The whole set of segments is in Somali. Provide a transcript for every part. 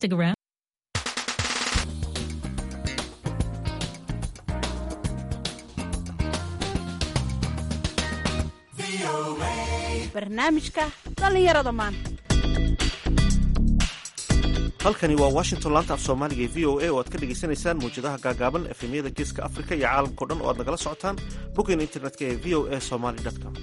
Stick around. barnaamijka dhallinyarada maanta halkani waa washington laanta af soomaaliga ee v o a oo aad ka dhagaysanaysaan mawjadaha gaagaaban efemyada geeska afrika iyo caalamkao dhan oo aad nagala socotaan boggeena internetka ee v o a somaly com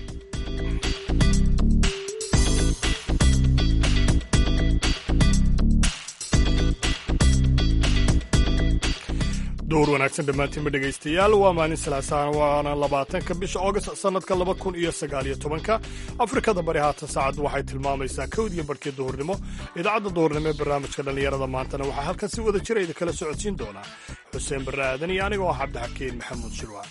dowr wanaagsan dhammaantiinba dhegaystayaal waa maalin salaasaan waana labaatanka bisha august sannadka laba kun iyo sagaaliyo tobanka afrikada bari haatan saacaddu waxay tilmaamaysaa kowdiyo barhkii duhurnimo idaacadda duhurnimo ee barnaamijka dhallinyarada maantana waxaa halkan si wada jira idin kala socodsiin doonaa xuseen barre aadan iyo anigoo ah cabdixakiin maxamuud shirwaan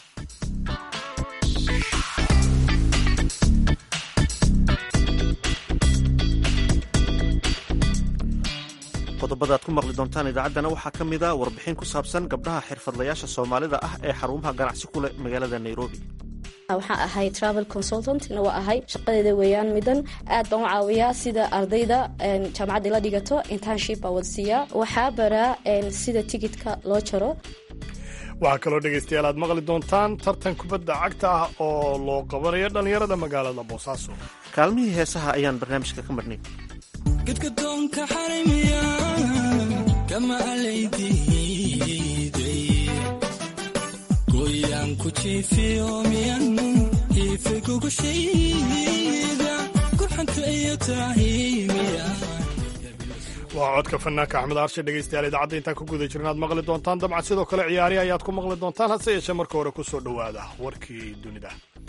qodobada aad ku maqli doontaan idaacaddana waxaa ka mid a warbixin ku saabsan gabdhaha xirfadlayaasha soomaalida ah ee xarumaha ganacsi ku leh magaalada nairobi waxaan ahay travel consultantna waa ahay shaqadeeda weeyaan midan aad baan u caawiyaa sida ardayda jaamacadda la dhigato internship baa wadsiiyaa waxaa baraa sida tigidka loo jaro waxaa kaloo dhegaystayaal aad maqli doontaan tartan kubadda cagta ah oo loo qabanayo dhallinyarada magaalada boosaaso kaalmihii heesaha ayaan barnaamijka ka marnay gadgadoonka xarimiya kama alaydiiday goyaan ku jiifiyo miyan hiife gogashayda gurxanta iyo taahimiya waa codka fanaanka axmed aarshe dhegaystayaal idaacadda intaan ku guda jirna aad maqli doontaan dabcan sidoo kale ciyaari ayaad ku maqli doontaan hase yeeshee marka hore ku soo dhowaada warkii dunida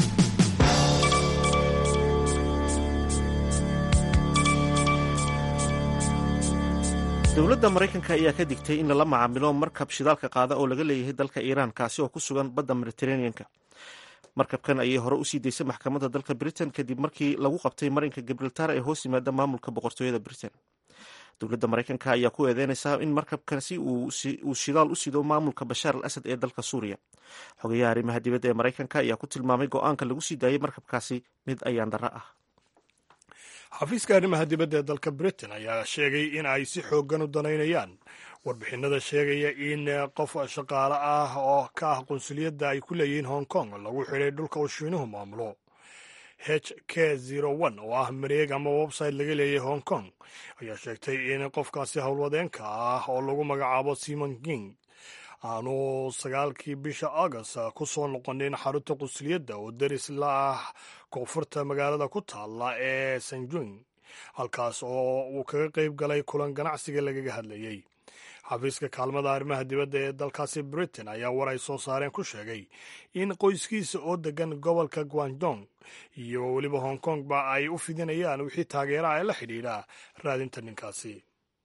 dowladda maraykanka ayaa ka digtay in lala macaamilo markab shidaalka qaada oo laga leeyahay dalka iiraan kaasi oo ku sugan badda mediteraneanka markabkan ayay hore usii daysay maxkamadda dalka britain kadib markii lagu qabtay marinka gibraltar ee hoos yimaada maamulka boqortooyada britain dowladda maraykanka ayaa ku eedeynaysaa in markabkasi uu shidaal u sido maamulka bashaar al asad ee dalka suuriya xogayaha arrimaha dibadda ee maraykanka ayaa ku tilmaamay go-aanka lagu sii daayay markabkaasi mid ayaan darro ah xafiiska arrimaha dibadda ee dalka britain ayaa sheegay in ay si xooggan u danaynayaan warbixinada sheegaya in qof shaqaale ah oo ka ah qunsuliyadda ay ku leeyihiin hong kong lagu xidhay dhulka uu shiinuhu maamulo h k zero-one oo ah mareeg ama website laga leeyahay hong kong ayaa sheegtay in qofkaasi howlwadeenka ah oo lagu magacaabo simon king aanu sagaalkii bisha august ku soo noqonin xarunta qunsuliyadda oo deris la ah koonfurta magaalada ku taalla ee sanjung halkaas oo uu kaga qayb galay kulan ganacsiga lagaga hadlayey xafiiska kaalmada arrimaha dibadda ee dalkaasi britain ayaa war ay soo saareen ku sheegay in qoyskiisa oo degan gobolka guangdong iyo weliba hong kong ba ay u fidinayaan wixii taageeraha ee la xidhiidha raadinta ninkaasi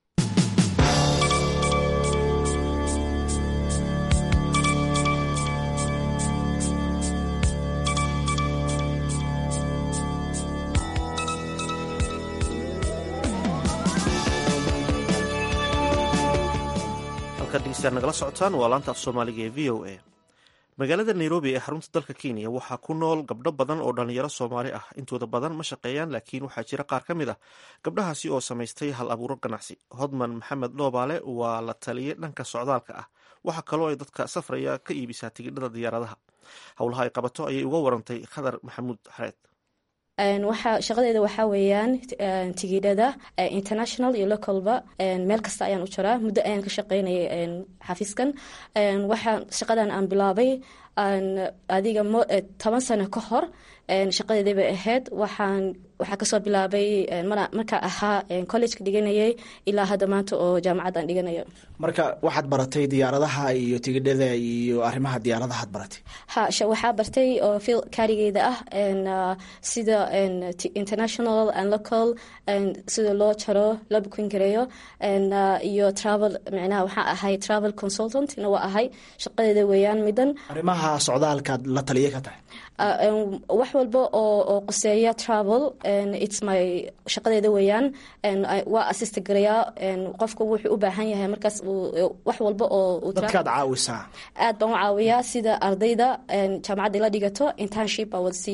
nagala socotaan waa laanta af soomaaliga ee v o a magaalada nairobi ee xarunta dalka kenya waxaa ku nool gabdho badan oo dhallinyaro soomaali ah intooda badan ma shaqeeyaan laakiin waxaa jira qaar ka mid ah gabdhahaasi oo samaystay hal abuuro ganacsi hodman maxamed loobaale waa la taliye dhanka socdaalka ah waxaa kaloo ay dadka safraya ka iibisaa tigidhada diyaaradaha howlaha ay qabato ayay uga warantay khadar maxamuud xareed shaqadeeda waxaa weeyaan tigidhada international iyo localba meel kasta ayaan u jaraa muddo ayaan ka shaqeynayay xafiiskan waxaa shaqadan aan bilaabay adiga toban sano ka hor shaqadeeda bay ahayd waxaan waxaa kasoo bilaabay markaa ahaa collegeka dhiganayay ilaa hadda maanta oo jaamacad aan dhiganayo marka waxaad baratay diyaaradaha iyo tigidhada iyo arrimaha diyaaradahaad baratay ha waxaa bartay oo fil kaarigeyda ah sida international and local sida loo jaro loo bukin gareeyo iyo travel micnaha waxaa ahay travel consultantna waa ahay shaqadeeda weeyaan midan arrimaha socdaalkaad la taliye ka tahay wax walba oo qoseeya travel its my shaqadeeda weeyaan waa assista garayaa qofka wuxuu u baahan yahay markaas wax walba oo dadkaad caawisaa aad baan u caawiyaa sida ardayda jaamacadda la dhigato internship baa wadsiiyaa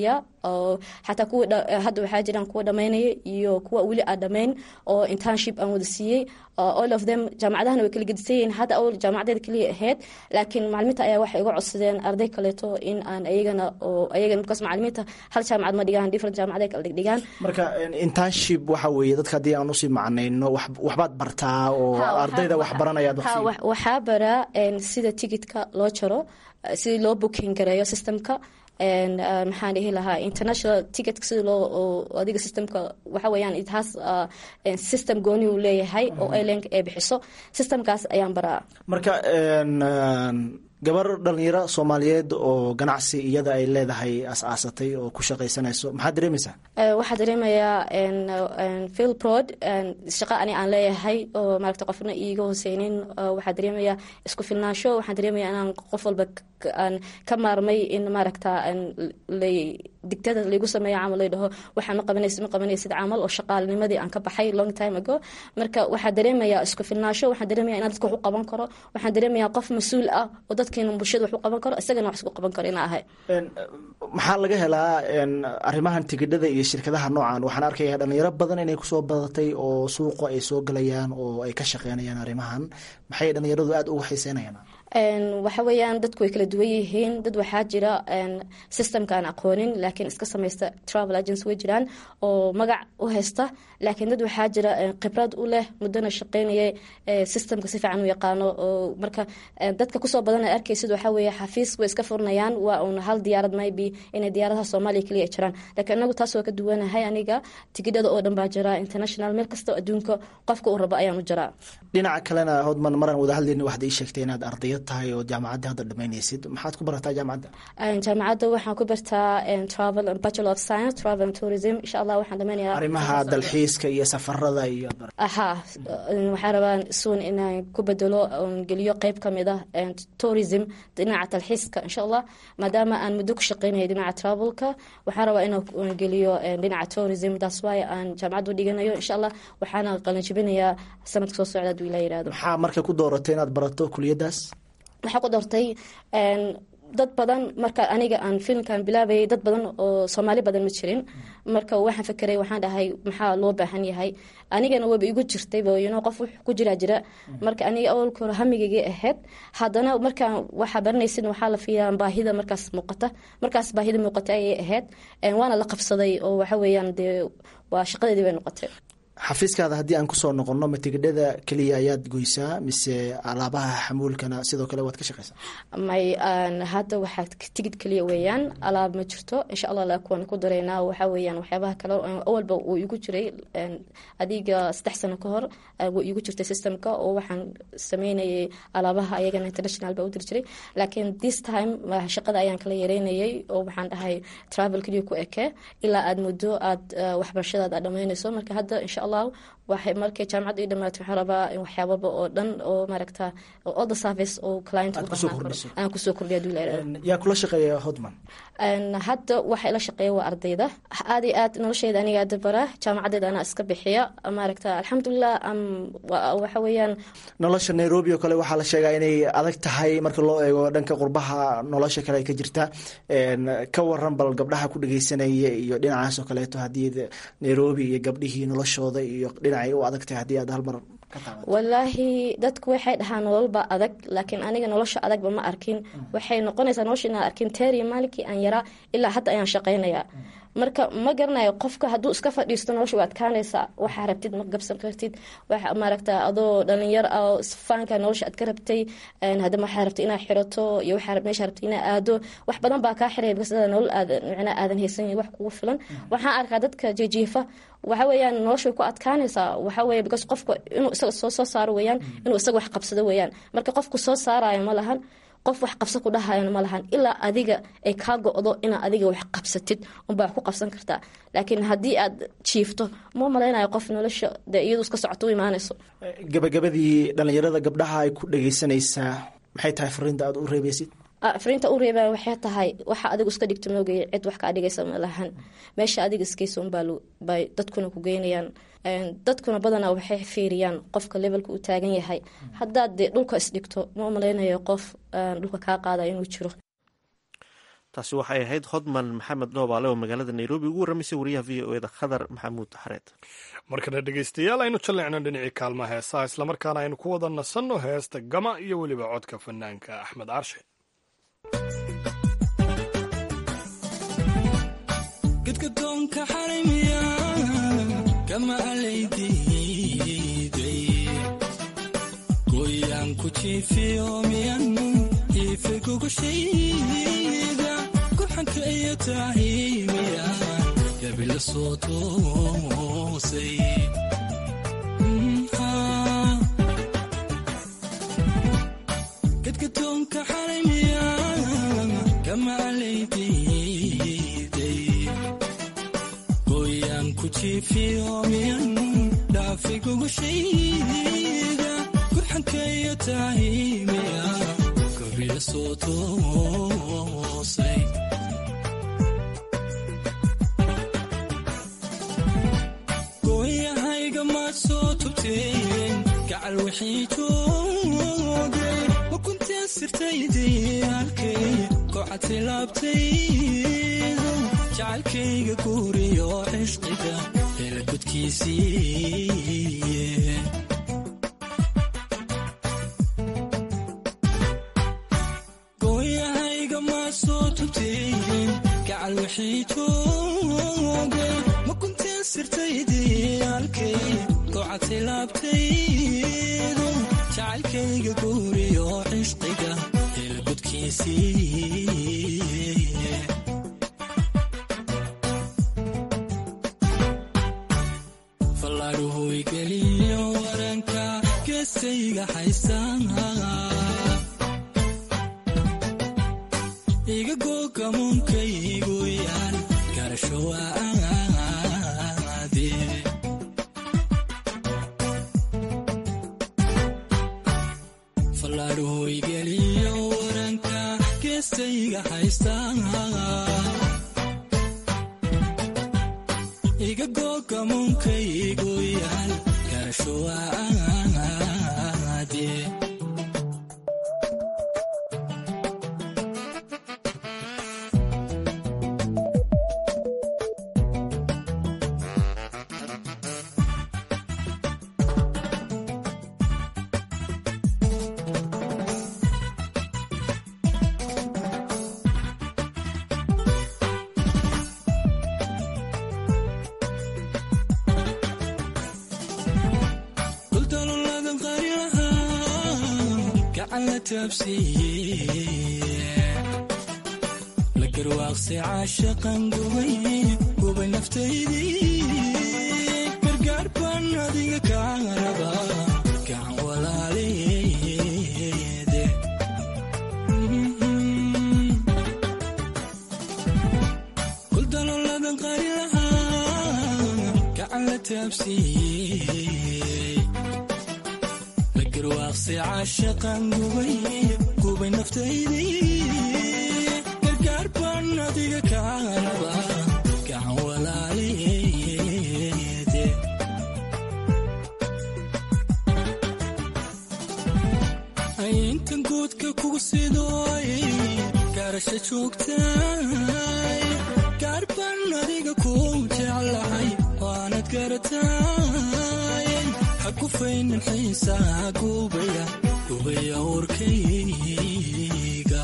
oo xataa kuwa dha- hadda waxaa jiraan kuwa dhamaynaya iyo kuwa weli aan dhamayn oo internship aan wada siiyey oo all of them jaamacadahana way kala gedisan yihiin hadda awal jaamacadeeda keliya ahayd laakiin macalimiinta ayaa waxay iga codsadeen arday kaleeto in aan ayagana oo ayagana markaas macalimiinta hal jaamacad ma dhigaan different jaamacaday kala dhigdhigaan marka internship waxa weeye dadka haddii aan usii macnayno wax- waxbaad bartaa oo Ha, waxaa- ardayda wax baranayaad wax ha, sii- wax- waxaa baraa een, sida ticketka loo jaro eh, sidii loo booking gareeyo systemka een, eh, maxaan dhihi lahaa international ticketka sida loo oo adiga systemka waxa weeyaan it has uh, een, system gooni uu leeyahay oo airlineka ay bixiso systemkaas ayaan baraa marka een, een, gabar dhalinyaro soomaaliyeed oo ganacsi iyada ay leedahay as-aasatay oo ku shaqaysanayso maxaad dareemaysaa Eh, waxaa dareemayaa een, een, phil prod een, shaqo ani aan leeyahay oo maaragta qofna iiga hooseynin eh, waxaa dareemayaa isku filnaansho waxaan dareemayaa inaan qof walba k- aan ka maarmay in maaragta een, lay digtada laygu sameeyo camal lay dhaho waxaa ma qabanaysid ma qabanaysid camal oo shaqaalnimadii aan ka baxay long time ago marka waxaa dareemayaa isku filnaansho waxaan dareemayaa inaan dadka wax u qaban karo waxaan dareemayaa qof mas-uul ah oo dadkeena bulshada wax u qaban karo isagana wax isku qaban karo inaa ahay Een, maxaa laga helaa een, arrimahan tigidhada iyo shirkadaha noocan waxaan arkayaa dhalinyaro badan inay kusoo badatay oo suuqa ay soo galayaan oo ay ka shaqeynayaan arrimahan maxay dhalinyaradu aada uga xiiseynayaan Een, waxa weeyaan dadku way kala duwan yihiin dad waxaa jira een, systemka aan aqoonin laakiin iska samaysta travel agents way jiraan oo magac u haysta laakiin dad waxaa jira een, khibrad u leh muddona shaqeynaya ee, systemka si fiican u yaqaano oo marka een, dadka kusoo badan ay arkaysid waxaa weeye xafiis way iska furnayaan waa un hal diyaarad maybe inay diyaaradaha soomaaliya keliya ay jiraan laakiin anagu taas waa ka duwanahay aniga tigidhada oo dhan baa jira international meel kasta oo adduunka qofka uu rabo ayaan u jiraa dhinaca kalena hodman maraan wada hadlayna waxaad ii sheegtay inaad ardayad tahay oo jaamacadda hadda dhamaynaysid maxaad ku barataa jaamacadda Een, jaamacadda waxaan ku bartaa een, travel and bachelor of science travel and tourism insha allah waxaan dhameynayaa arrimaha dalxiiska iyo safarada iyo aha een, waxaan rabaa soon inaan ku bedelo oon geliyo qeyb ka mid ah een, tourism dhinaca dalxiiska insha allah maadaama aan muddo ku shaqeynayo dhinaca travelka waxaan rabaa inaan geliyo een, dhinaca tourism that's why aan jaamacadda u dhiganayo insha allah waxaana qalinjibinayaa sanadka soo socda haduu ilaa yihahdo maxaa marka ku dooratay inaad barato kuliyadaas waxaa ku doortay een, dad badan marka aniga aan filimkan bilaabayay dad badan oo soomaali badan ma jirin marka waxaan fekeray waxaan dhahay maxaa loo baahan yahay anigana waba igu jirtay you qof wux ku jiraa jira marka aniga awalka hore hamigaygay ahayd haddana markaan waxaa baranaysin waxaa la fiiyaa baahida markaas muuqata markaas baahida muuqata ayay ahayd Een, waana la qabsaday oo waxa weeyaan dee waa shaqadeedii bay noqotay xafiiskaada haddii aan kusoo noqono ma tigidhada keliya ayaad goysaa mise alaabaha xamuulkana sidoo kale waad ka shaqaysaa may aan hadda waxaa tigid keliya weeyaan alaab ma jirto insha allah laakiin waan ku dareynaa waxaa weeyaan waxyaabaha kale oo awalba uu igu jiray een, adiga saddex sano ka hor eh, wuu igu jirtay systemka oo waxaan sameynayay alaabaha ayagana international baa u diri jiray laakiin this time waa shaqada ayaan kala yareynayay oo waxaan dhahay travel keliya ku eke ilaa aad muddo aad eh, waxbarashadaada aad dhammeynayso marka hadda insha allah waxay markay jaamacadda ii dhamaato waxaan rabaa in waxyaababa oo dhan oo maaragta all the service oo client Aad u kusoo baahnaan karo kordhiso. aan kusoo kordhiya haduu ilaahay Een, yaa kula shaqeeya hodman Een, hadda waxa ila shaqeeya waa ardayda aad iyo aad noloshayda aniga hadda bara jaamacadeeda anaa iska bixiya maaragta alxamdulilah am wa- waxa weeyaan nolosha nairobi oo kale waxaa la sheegaa inay adag tahay marka loo eego dhanka qurbaha nolosha kale ay ka jirta Een, ka waran bal gabdhaha ku dhageysanaya iyo dhinacaas oo kaleeto haddii de- nairobi iyo gabdhihii noloshooda iyo dhinacay u adag tahay haddii aad hal mar ka taabato walaahi dadku waxay dhahaan nololba adag laakiin aniga nolosha adagba ma arkin waxay noqonaysaa nolosha inaan arkin teeriya maalinkii aan yaraa ilaa hadda ayaan shaqaynayaa marka ma garanayo qofka hadduu iska fadhiisto nolosha waa adkaanaysaa waxaa rabtid ma gabsan kartid waxa maaragta adoo dhalinyar ah oo faanka nolosha aad ka rabtay een, haddana waxaa rabtay inaad xirato iyo waxaa rab- meesha rabtay inaad aado wax badan baa kaa xiraya because adaa nolol aadan micnaa aadan haysan wax kugu filan waxaan arkaa dadka jijiifa waxa weeyaan nolosha way ku adkaanaysaa waxa weeye because qofka inuu isaga soo soo saaro weeyaan inuu isaga wax qabsado weeyaan marka qofku soo saarayo ma lahan qof wax qabso ku dhahayana ma lahan ilaa adiga ay kaa go-do inaad adiga wax qabsatid unbaa wax ku qabsan kartaa laakiin haddii aad jiifto ma malaynayo qof nolosha dee iyadu iska socoto u imaanayso gabagabadii dhalinyarada gabdhaha ay ku dhageysanaysaa maxay tahay fariinta aad u reebeysid Ah, fariinta u reebaa waxay tahay waxa adigu iska dhigto moogaya cid wax kaa dhigaysa ma lahan meesha adiga iskaysa unbaa lu- bay dadkuna ku geynayaan Een, dadkuna badanaa waxay fiiriyaan qofka levelka uu taagan yahay haddaad dee dhulka isdhigto ma malaynayo qof aan dhulka kaa qaada inuu jiro taasi waxay ahayd hodman maxamed dhoobaale oo magaalada nairobi ugu warramaysay wariyaha v o eda khadar maxamuud xareed markana dhegaystayaal aynu jalleecno dhinacii kaalmaha heesaha islamarkaana aynu ku wada nasanno heesta gama iyo weliba codka fanaanka axmed carshe gadgadoonka xarimiya kama alaydiiday goyaan ku jiifiyo miyan iife gogashayda gurxanka iyo taahimiya gabila soo toosay gadgadoonka xarimiya kama alaydiiday goyaan ku jiifiyo miyan dhaafi gogashayda gurxanka iyo taahimiya gabila soo toosay gooyahayga maad soo tubteen gacal wixii joogay ma kunteen sirtaydii halkay kocati laabtaydu jacalkayga guuriyo cishqiga hela gudkiisii gooyahayga maad soo tubteen gacal wixii joogay ma kunteen sirtaydii halkay kocati laabtaydu jacalkayga guuriyo cishqiga hela gudkiisii fallaadhuhoy geliyo waranka geestayga haysanha iga googamunkaygu yaal garasho waade fallaadhuhoy geliyo waranka geestayga haysanha iga googamunkaygu yaal garasho waade duldaloladan qaryaha gacan la taabsiiye la garwaaqsay caashaqan gubay gubay naftaydii gargaar baan adiga kaa raba gacan walaaleede duldaloladan qaryaha gacan la taabsiiyey la garwaaqsay caashaqan gubay gubay naftaydii gargaar baan adiga kaa raba gacan walaaleede intan guudka kugu sidooy gaarasha joogtay gaar baan adiga ku jeclahay waanad garatay ha gufaynin xiisaa gubaya gubaya urkayga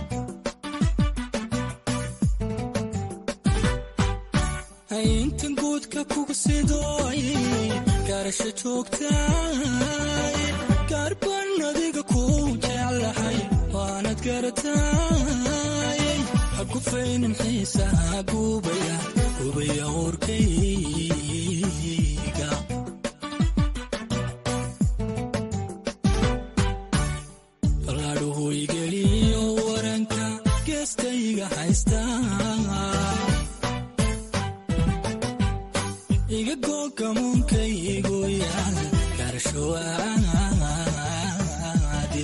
intan guudka kugu sidooy gaarasha joogtay gaar baan adiga ku jeclahay waanad garatay ha gufaynin xiisaa gubaya gubaya urkayga fallaadhuhoy geliyo waranka geestayga haysta iga googamunkaygu yaal garasho waade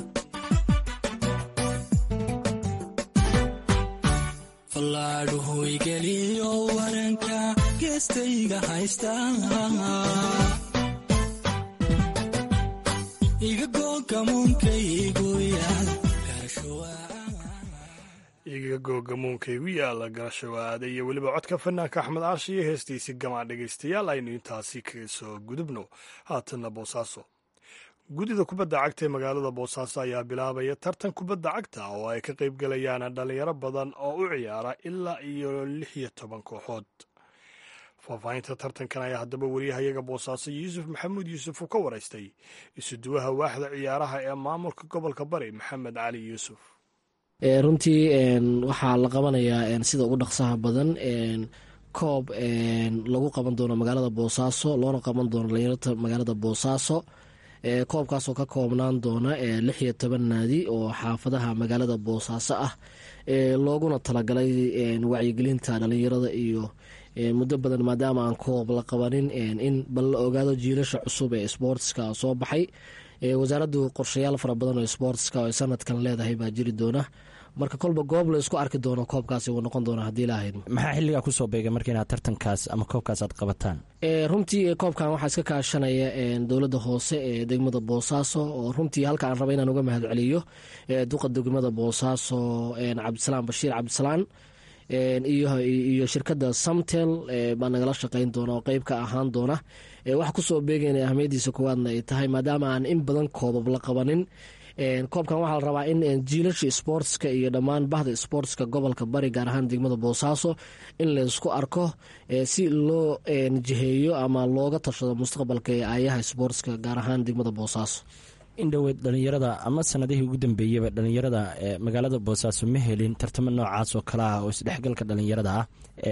fallaadhuhoy geliyo waranka geestayga haysta iga googamunkaygu yaal garasho iga googamuunka igu yaala garashawaada iyo weliba codka fanaanka axmed aashi iyo heestiisii gamaan dhegaystayaal aynu intaasi kaga soo gudubno haatanna boosaaso guddida kubadda cagta ee magaalada boosaaso ayaa bilaabaya tartan kubadda cagta oo ay ka qayb galayaan dhalinyaro badan oo u ciyaara ilaa iyo lix iyo toban kooxood faahfaahinta tartankan ayaa haddaba wariyahayaga boosaaso yuusuf maxamuud yuusuf uu ka waraystay isuduwaha waaxda ciyaaraha ee maamulka gobolka bari maxamed cali yuusuf runtii waxaa la qabanayaa sida ugu dhaqsaha badan koob lagu qaban doono magaalada boosaaso loona qaban doono dhalinyarta magaalada boosaaso koobkaasoo ka koobnaan doona lix iyo toban naadi oo xaafadaha magaalada boosaaso ah looguna talagalay wacyigelinta dhalinyarada iyo muddo badan maadaama aan koob la qabanin in bal la ogaado jiilasha cusub ee sboortska soo baxay wasaaraddu qorshayaal fara badan oo sboortska oo sanadkan leedahay baa jiri doona marka kolba goob la isku arki doono koobkaasi wuu noqon doona haddii la ahayd maxaa xilligaa kusoo beegay marka inaad tartankaas ama koobkaas aad qabataan runtii koobkan waxaa iska kaashanaya dowladda hoose ee degmada boosaaso oo runtii halka aan raba inaan uga mahad celiyo duqa degmada boosaaso cabdisalaan bashiir cabdisalaan iyo shirkadda samtel baa nagala shaqeyn doona oo qeyb ka ahaan doona waxa kusoo beegayna ahmiyadiisa koowaadna ay tahay maadaama aan in badan koobab la qabanin koobkan waxaa la rabaa in jiilasha sboortska iyo dhammaan bahda sboortska gobolka bari gaar ahaan degmada boosaaso in laysku arko si loo jiheeyo ama looga tashado mustaqbalka ee aayaha sboortska gaar ahaan degmada boosaaso indhoweed dhalinyarada ama sanadihii ugu dambeeyaba dhalinyarada magaalada boosaaso ma helin tartamo noocaas oo kale ah oo isdhexgalka dhalinyarada ah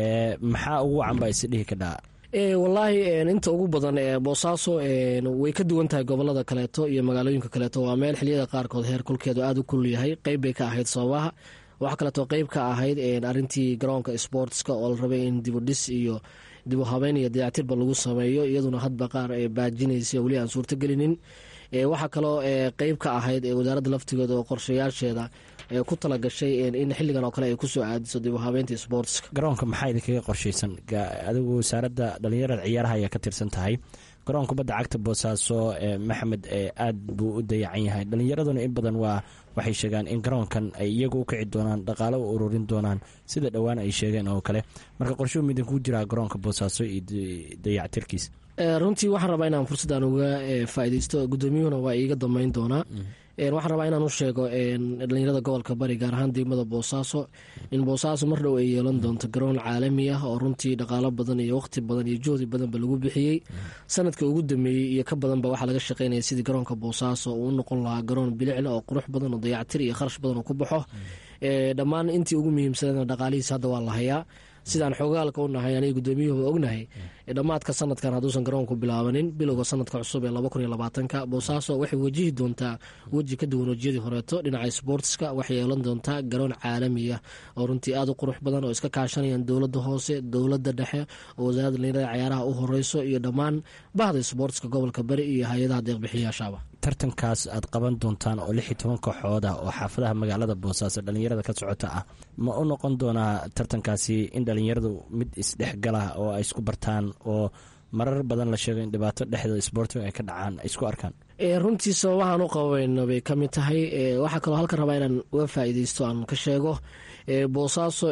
maxaa ugu wacan baa isdhihi kadhaa wallaahi inta ugu badan boosaaso way ka duwan tahay gobolada kaleeto iyo magaalooyinka kaleeto waa meel xiliyada qaarkood heer kulkeedu aada u kul yahay qeyb bay ka ahayd sababaha waxaa kaleeto qeyb ka ahayd arintii garoonka sboortska oo la rabay in dibudhis iyo dibu habeyn iyo dayactirba lagu sameeyo iyaduna hadba qaar baajinaysa weli aan suurtagelinin waxaa kaloo qeyb ka ahayd wasaaradda laftigeeda oo qorshayaasheeda ku talagashay in xilligan oo kale ay kusoo aadiso dib u habeynta sboortska garoonka maxaa idinkaga qorshaysan adigu wasaaradda dhalinyarada ciyaaraha ayaa ka tirsan tahay garoon kubadda cagta boosaaso maxamed aad buu u dayacan yahay dhalinyaraduna in badan waa waxay sheegaan in garoonkan ay iyagu u kici doonaan dhaqaalo u ururin doonaan sida dhowaan ay sheegeen oo kale marka qorshuhu midinkuu jiraa garoonka boosaaso iyo dayactirkiisa runtii waxaan rabaa inaan fursaddan uga faaideysto guddoomiyuhuna waa iiga dambeyn doonaa waxaan rabaa inaan u sheego dhalinyarada gobolka bari gaar ahaan degmada boosaaso in boosaaso mar dhow ay yeelan doonto garoon caalami ah oo runtii dhaqaalo badan iyo waqti badan iyo juhdi badanba lagu bixiyey sanadka ugu dameeyey iyo ka badanba waxaa laga shaqeynaya sidii garoonka boosaaso uu u noqon lahaa garoon bilicla oo qurux badan oo dayactir iyo kharash badan oo ku baxo dhammaan intii ugu muhiimsadana dhaqaalihiis hadda waa la hayaa sidaan xoogaalka u nahay aniga guddoomiyuhuba ognahay dhammaadka sanadkan hadduusan garoonku bilaabanin bilowga sanadka cusub ee laba kun iyo labaatanka boosaaso waxay wajihi doontaa weji ka duwan wejiyadii horeeto dhinaca sboortska waxay yeelan doontaa garoon caalamiya oo runtii aada u qurux badan oo iska kaashanayaan dowladda hoose dowladda dhexe oo wasaaradda dhalinyarada ciyaaraha u horeyso iyo dhammaan bahda sboortska gobolka bari iyo hay-adaha deeqbixiyaashaaba tartankaas aad qaban doontaan oo lix iyo toban kooxood ah oo xaafadaha magaalada boosaaso dhalinyarada ka socota ah ma u noqon doonaa tartankaasi in dhalinyaradu mid isdhexgala oo ay isku bartaan oo marar badan la sheego in dhibaato dhexda sboortiga ay ka dhacaan ay isku arkaan runtii sababahaan u qabayno bay ka mid tahay waxaa kaloo halkan rabaa inaan uga faa'iideysto aan ka sheego boosaaso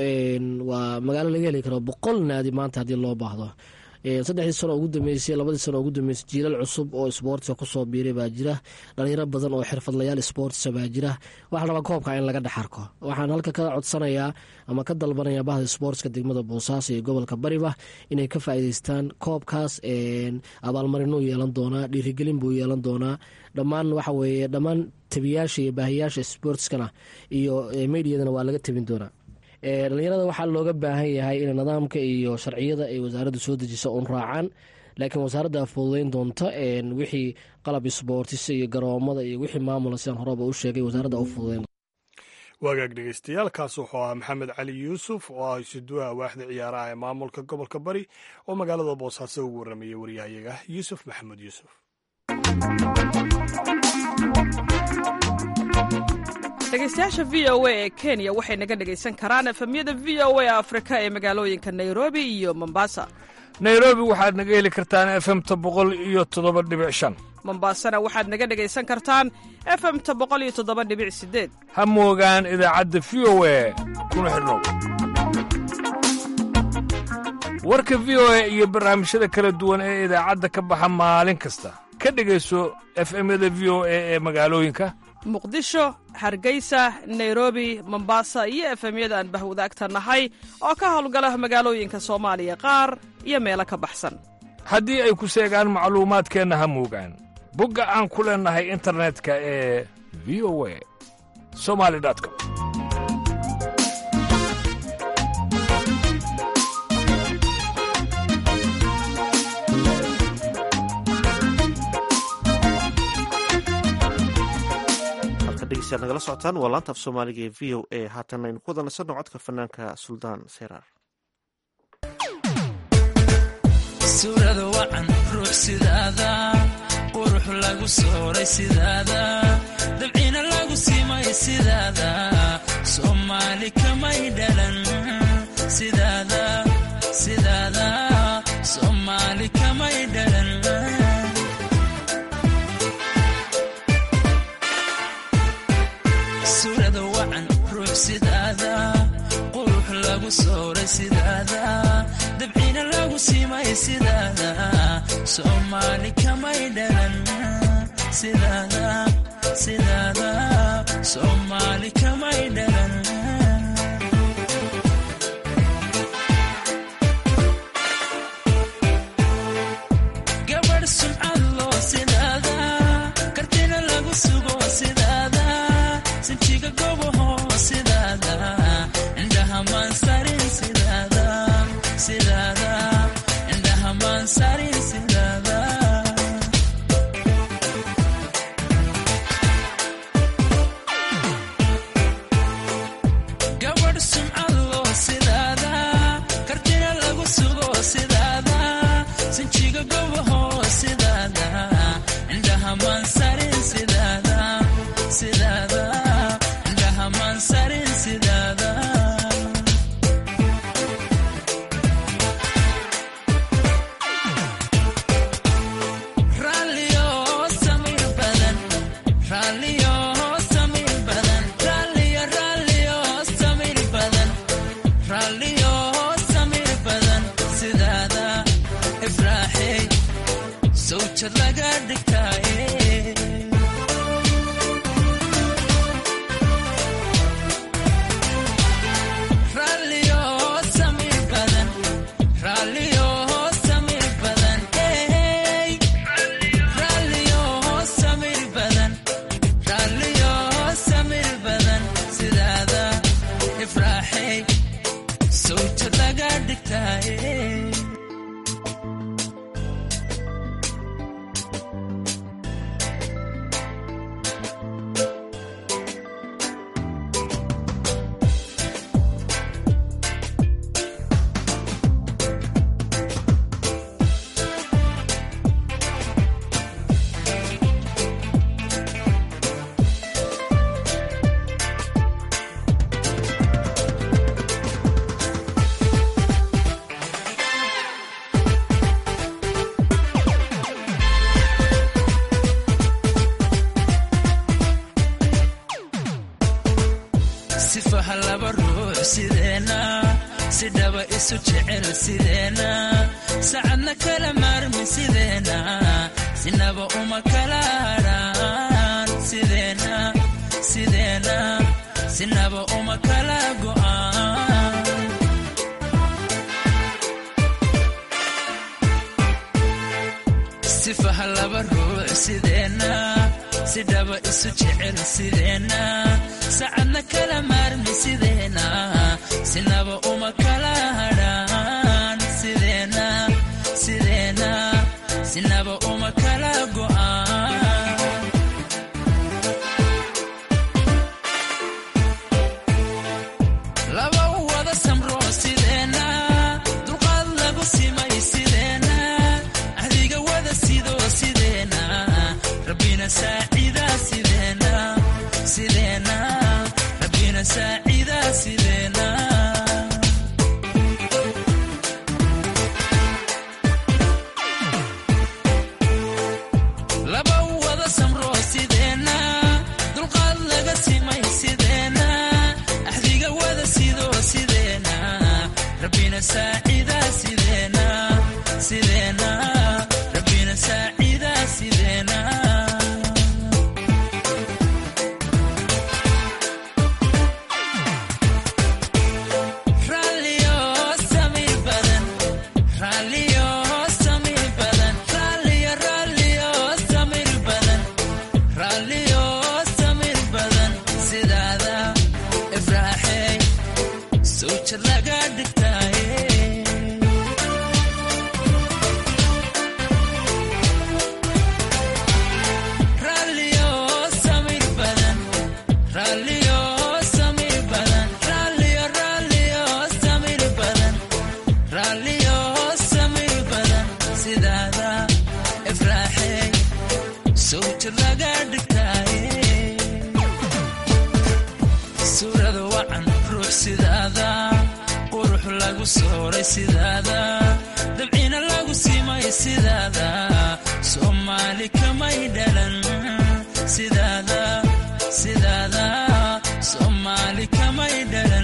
waa magaalo laga heli karo boqol naadi maanta haddii loo baahdo saddexdii sano ugu dambeysay labadii sano ugu dambeysay jiilal cusub oo sboortska kusoo biiray baa jira dhalinyaro badan oo xirfadlayaal sboortsa baa jira waxaa rabaa koobka in laga dhex arko waxaan halka ka codsanayaa ama ka dalbanaya bahda sboortska degmada boosaaso iyo gobolka bariba inay ka faa'iideystaan koobkaas abaalmarinuu yeelan doonaa dhiirigelin buu yeelan doonaa dhammaan waxa weeye dhammaan tabiyaasha iyo baahiyaasha sboortskana iyo mediyadana waa laga tabin doonaa dhalinyarada waxaa looga baahan yahay in nidaamka iyo sharciyada ay wasaaraddu soo dejiso un raacaan laakiin wasaaradda fududeyn doonta wixii qalab sboortisa iyo garoomada iyo wixii maamula sidaan horeba u sheegay wasaaradda u fududeyn wagaag dhegeystayaal kaas wuxuu ahaa maxamed cali yuusuf oo ah isuduwaha waaxda ciyaaraha ee maamulka gobolka bari oo magaalada boosaaso ugu warramayay waryahayaga yuusuf maxamed yuusuf dhegeystayaasha v o a ee kenya waxay naga dhegaysan karaan efemyada v o a afrika ee magaalooyinka nairobi iyo mombasa nairobi waxaad naga heli kartaan efemta boqol iyo toddoba dhibic shan mombaasana waxaad naga dhegaysan kartaan efemta boqoliyo toddoba dhibic sideed ha moogaan idaacadda v o e kuna xidhnow warka v o e iyo barnaamijyada kala duwan ee idaacadda ka baxa maalin kasta ka dhegayso efemyada v o e ee magaalooyinka muqdisho hargeysa nairobi mombasa iyo efemyada aan bahwadaagta nahay oo ka howlgala magaalooyinka soomaaliya qaar iyo meelo ka baxsan haddii ay ku seegaan macluumaadkeenna ha moogaan bogga aan ku leennahay internetka ee v o a somali com dhegeystayaal nagala socotaan waa laanta af soomaaliga ee v o a haatan aynu ku wada nasanno codka fanaanka suldaan seyraar suurada wacan ruux sidaada qurux lagu sooray sidaada dabcina lagu simay sidaada soomaali kamay dhalan sidaada sidaada soomaali kamay dhalan suurada wacan ruux sidaada qurux lagu sooray sidaada dabcina lagu simay sidaada soomaali kamay dhalan sidaada sidaada soomaali kamay dhalan gabadh sumcad loo sidaada kartina lagu sugo sidaada sinjiga gobaho sidaada indhaha maansarin sidaada sidaada indhaha maansarin sidaada gabadh sumcad loo sidaada kartina lagu sugo sidaada sinjiga gobaho sidaada indhaha maansarin sidaada sidaada indhaha maansarin sidaada raalliyo samiir badan raalliyo samiir badan raalliyo raalliyo samiir badan raalliyo samiir badan sidaada ifraaxey sawjad laga dhigtaaye raalliyo samiir badan raalliyo samiir badan ey raalliyo samiir badan raalliyo samiir badan sidaada ifraaxey sawjad laga dhigtaaye sifaha laba ruux sideena si dhaba isu jecel sideena sacadna kala maarmi sideena sinaba uma kala hadhaan sideena sideena sinaba uma kala go'aan sifaha laba ruux sideena si dhaba isu jecel sideena sacadna kala maarmi sideena sinaba uma kala hadhaan sideena sideena sinaba uma kala go'aan laba wada samro sideena dulqaad lagu simay sideena ahdiga wada sido sideena rabbina saacida sideena sideena rabbina saacida sideena laba saacida sideena sideena rabbina saacida sideena raalliyo samir badan raalliyo samir badan raalliyo raalliyo samir badan raalliyo samir badan sidaada ifraaxey sawjad laga dhigtaaye raalliyo samir badan raalliyo samir badan raalliyo raalliyo samir badan raalliyo samir badan sidaada ifraaxey sawjad laga dhigtaaye suurada wacan ruux sidaada qurux lagu sooray sidaada dabcina lagu simay sidaada soomaali kamay dhalan sidaada sidaada soomaali kamay dhalan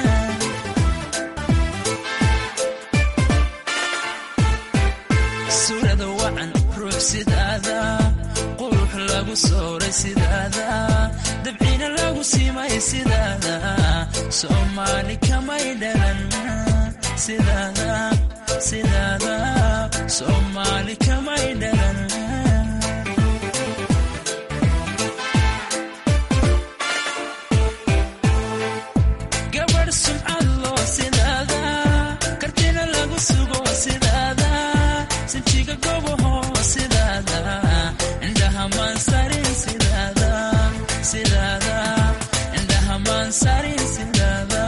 suurada wacan ruux sidaada qurux lagu sooray sidaada dabcina lagu simay sidaada soomaali kamay dhalan sidaada sidaada soomaali kamay dhalan gabadh sumcad loo sidaada kartina lagu sugo sidaada sinjiga gobaho sidaada indhaha maansarin sidaada sidaada indhaha maansarin sidaada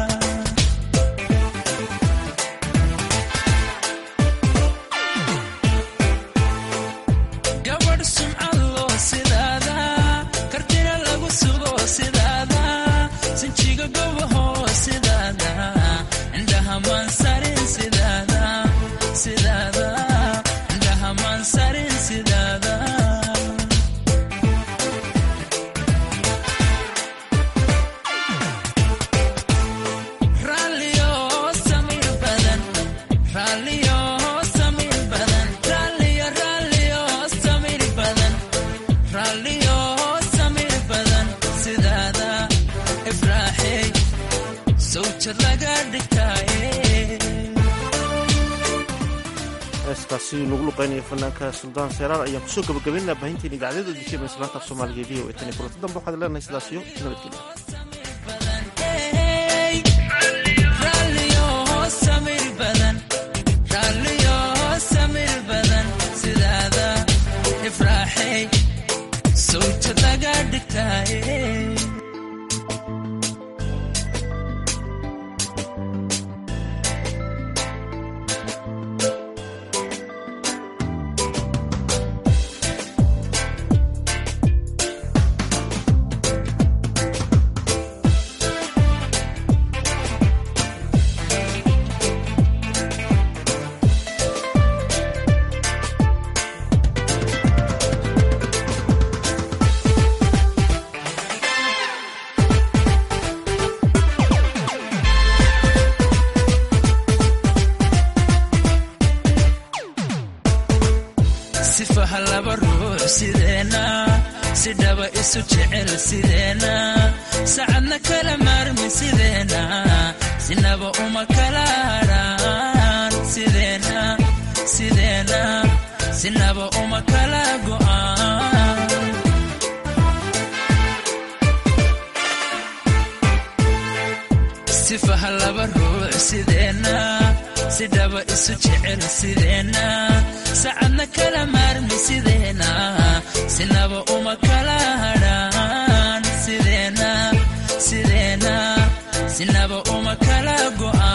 gabadh sumcad loo sidaada kartina lagu sugo sidaada sinjiga gobaho sidaada indhaha maansarin sidaada sidaada indhaha maansarin sidaada raalliyo samir badan raalliyo samir badan raalliyo raalliyo samir badan raalliyo samir badan sidaada ifraaxey sawjad laga dhigtaaye heeskaasi nagu luqeynaya fanaanka suldaan seeraar ayaan kusoo gabagabaynaa baahinteena idaacadada dishee islaanta af soomaaliga e v o e tan iyo kulanti dambe waxaad leenahay sidaas iyo nabadgelya raalliyo samir badan raalliyo samir badan sidaada ifraaxey sawjad laga dhigtaaye sifaha laba ruux sideena si dhaba isu jecel sideena sacadna kala maarmi sideena sinaba uma kala hadhaan sideena sideena sinaba uma kala go'aan sifaha laba ruux sideena si dhaba isu jecel sideena sacadna kala maarmi sideena sinaba uma kala hadhaan sideena sideena sinaba uma kala go'aan